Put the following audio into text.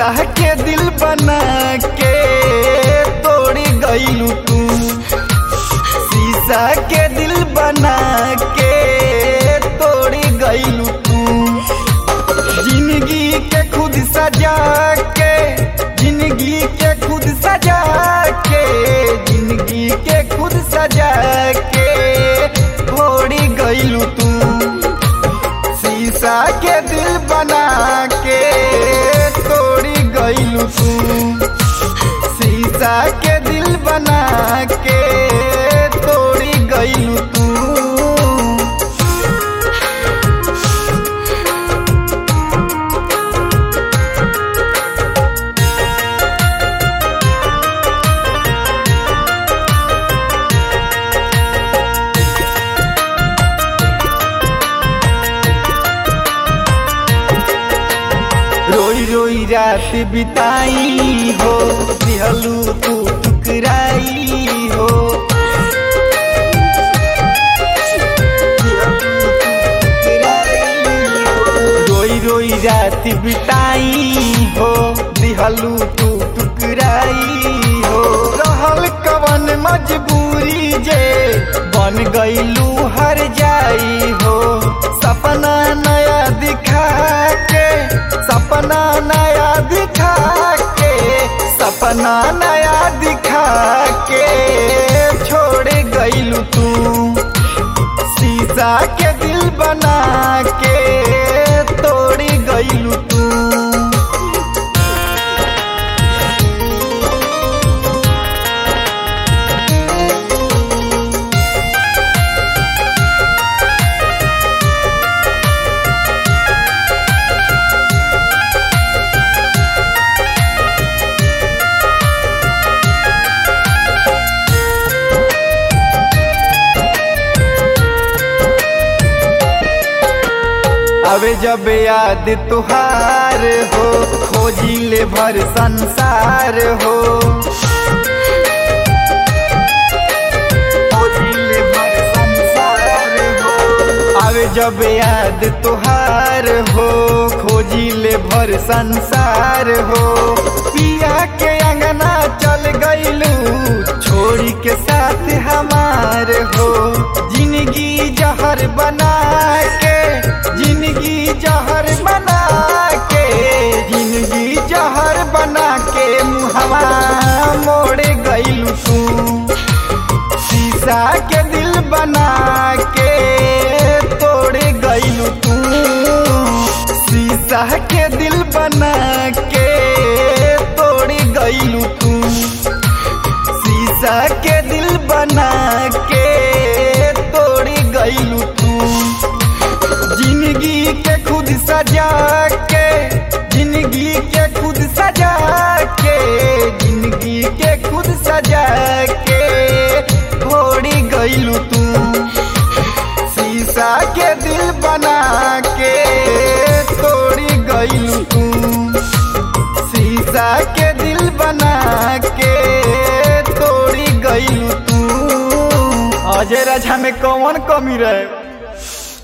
शीशा के दिल बना के तोड़ी गईलू तू शीशा के दिल बना के तोड़ी गईलू तू जिंदगी के खुद सजा के जिंदगी के खुद सजा के जिंदगी के खुद सजा के थोड़ी गईलू तू शीशा के दिल बना के तोड़ी गईलू तू शीशा के दिल बना के तोड़ी गईलू तू रोई रोई रात बिताई हो दिहलू तू टुकराई हो रोई रोई रात बिताई हो दिहलू तू टुकराई हो रहल कवन मजबूरी जे बन गईलू हर जाई हो सपना नया दिखा के सपना नया दिखा के सपना नया दिखा के छोड़ गईलू तू शीशा के दिल बना के तोड़ी गईलू तू अबे जब याद तुहार हो खोजी ले भर संसार हो खोजी ले भर संसार हो अबे जब याद तुहार हो खोजी ले भर संसार हो पिया के अंगना चल गईलू छोड़ी के साथ हमार हो जिंदगी जहर बना के जिंदगी जहर बना के जिंदगी जहर बना के मुहवा मोड़ गईलू तू शीशा के दिल बना के तोड़ गईलू तू शीशा के दिल बना के तोड़ गईलू तू शीशा के दिल बना के तोड़ गईलू तू जिंदगी के खुद सजा के जिंदगी के खुद सजा के जिंदगी के खुद सजा के थोड़ी गईलू तू शीशा के दिल बना के तोड़ी गईलू तू शीशा के दिल बना के तोड़ी गईलू तू अजय राजा में कौन कमी रहे